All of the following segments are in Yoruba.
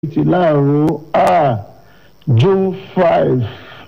ti láàárọ̀ ah june five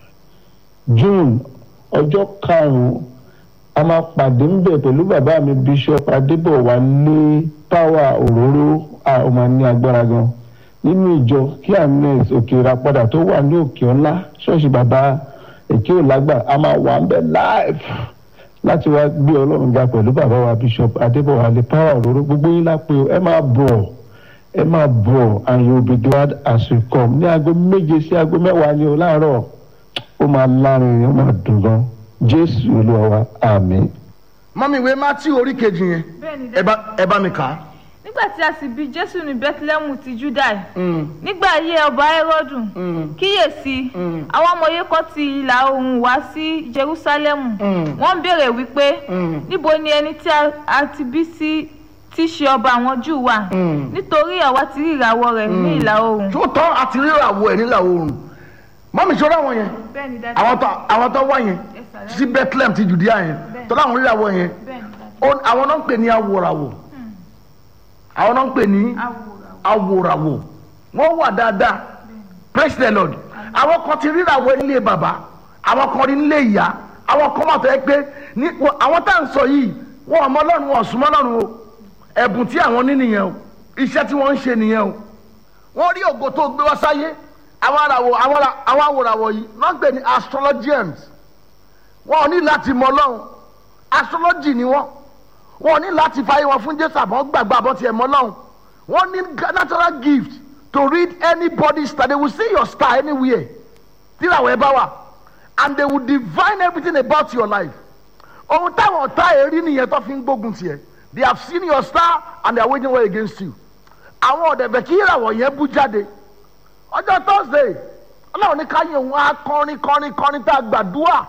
june ọjọ́ karùn-ún a máa pàdé ń bẹ̀ pẹ̀lú bàbá mi bishop adébọ̀wálé power òróró a ó máa ní agbára gan nínú ìjọ kí agnes òkèèrà padà tó wà ní òkè ọlá ṣọ́ọ̀ṣì bàbá èké òlágbà a máa wà ń bẹ̀ live láti wá gbé ọlọ́run ga pẹ̀lú bàbá wa bishop adébọ̀wálé power òróró gbogbo yín lápè ẹ máa bọ̀ ẹ máa bọ̀ and you will be glad as you come ní aago méje sí aago mẹ́wàá ni o láàárọ̀ ó máa lárin ó máa dùn gan jésù olúwa wa àmín. mọ́mí ìwé matthew orí kejì yẹn bẹ́ẹ̀ni ẹ bá ẹ bá mi kà á. nígbà tí a sì bí jésù ní bethlehem ti judai nígbà ayé ọba herodu kíyèsí àwọn ọmọye kan ti ìlà oòrùn wá sí jerusalemu wọ́n ń béèrè wípé níbo ni ẹni tí a- a ti bí sí tí í ṣe ọba àwọn júù wà nítorí àwa ti rí ìràwọ̀ rẹ̀ ní ìlà oòrùn. tó tọ́ àti rírà wo ẹ̀ nílà oòrùn mọ́mí ṣọ́ra wọn yẹn bẹ́ẹ̀ni dájú àwọn tó àwọn tó wá yẹn sí bethlehem ti judea yẹn Bẹ́ẹ̀. tó láwọn rírà wọ yẹn bẹ́ẹ̀ni dájú ó- àwọn náà ń pè ní awòràwò àwọn náà ń pè ní awòrán awòràwò wọ́n wà dáadáa praise the lord àwọn kan ti rírà wọ nílé bàbá àwọn kan rí nílé ìyá àwọn kan wà tó yẹ pé ní wọ- àwọn tá à ń sọ yìí wọn ọmọ ọlọ́run wọn súnmọ́ ọlọ́run o ẹ̀bùn tí àwọn ní nìyẹn o iṣẹ́ tí wọ́n ń ṣe nìyẹn o wọ́n rí ògo tó gbé wá sáyé àwọn àràwọ̀ àwọn ara- àwọn àwòràwọ̀ yìí wọ́n ń pè ní astrologians wọn ò ní láti mọ ọlọ́run astrology ni wọ́n wọn ò ní láti fàyè wọn fún jésù àbọ̀ gbàgbọ́ àbọ̀ tiẹ̀ mọ́ ọlọ́run wọ́n ní natural gift to read anybody's star they will see your star anywhere tíráwọ̀ ẹ bá wà and they will divine everything about your life ohun táwọn ọ̀tá ẹ̀ rí nìyẹn tó fi ń gbógun tiẹ̀ they have seen your star and they are waging war against you àwọn ọ̀dẹ̀bẹ̀ kí ìràwọ̀ yẹn bú jáde ọjọ́ thursday ọlọ́run ní káyọ̀ òun á kọrin kọrin kọrin tá a gbàdúrà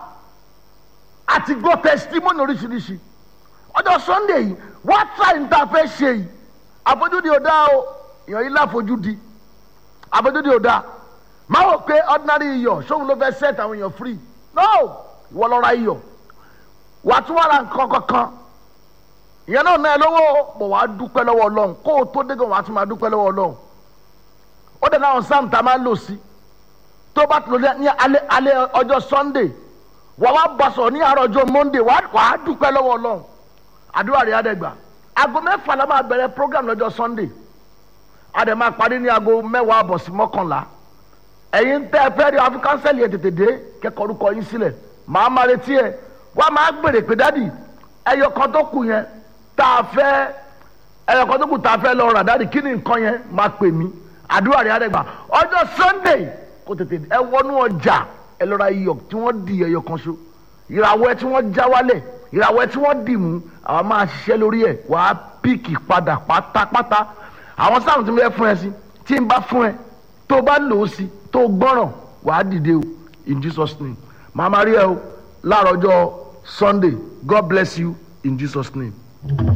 àti gbọ́ testimony oríṣiríṣi ọjọ́ sunday yìí wọ́n try ní tá a fẹ́ ṣe yìí àfojúdi ò dáa o èèyàn yìí láfojúdi àfojúdi ò dáa máa wò pé ordinary iyọ̀ sóhun ló fẹ́ set àwọn èèyàn free no ìwọ lọ ra iyọ̀ wàá tún wà ra nǹkan kankan ìyẹn náà náà lówó bọ̀ wàá dúpẹ́ lọ́wọ́ ọlọ́run kó o tó dé gan wàá tún máa dúpẹ́ lọ́wọ́ ọlọ́run ó dẹ̀ náà sam tá a máa lò sí tó bá tó ní alẹ́ alẹ́ ọjọ́ sunday wà wá bá sọ̀rọ̀ ní àárọ̀ ọjọ́ monday wà á dúpẹ́ lọ́wọ́ ọlọ́run àdúrà rẹ̀ àdẹ́gbà aago mẹ́fà la máa bẹ̀rẹ̀ program lọ́jọ́ sunday àdẹ̀ máa parí ní aago mẹ́wàá àbọ̀ sí mọ́kànlá ẹ̀yin tẹ́ ẹ fẹ́ rí àfi kánsẹ́lì ẹ̀ tètè dé kẹ́kọ̀ọ́ orúkọ yín sílẹ̀ màá máa retí ẹ̀ wá máa gbèrè pé dádì ẹyọ kan tó kù yẹn tá a fẹ́ ẹyọ kan tó kù tá a fẹ́ lọ rà dádì kí ni nǹkan yẹn máa pè mí àdúrà rẹ̀ àdẹ́gbà ọjọ́ sunday kò tètè ẹ wọnú ọjà ẹ lọ ra iyọ̀ tí wọ́n di ẹyọ kan ṣo ìràwọ̀ ẹ tí wọ́n já wálẹ̀ ìràwọ̀ ẹ tí wọ́n dì mú àwọn máa ṣiṣẹ́ lórí ẹ̀ wàá píìkì padà pátápátá àwọn sáà tí mo fẹ́ fún ẹ sí tí n bá fún ẹ tó bá lò ó sí tó gbọ́ràn wàá dìde o in jesus name màá máa rí ẹ o láàárọ̀ ọjọ́ sunday god bless you in jesus name.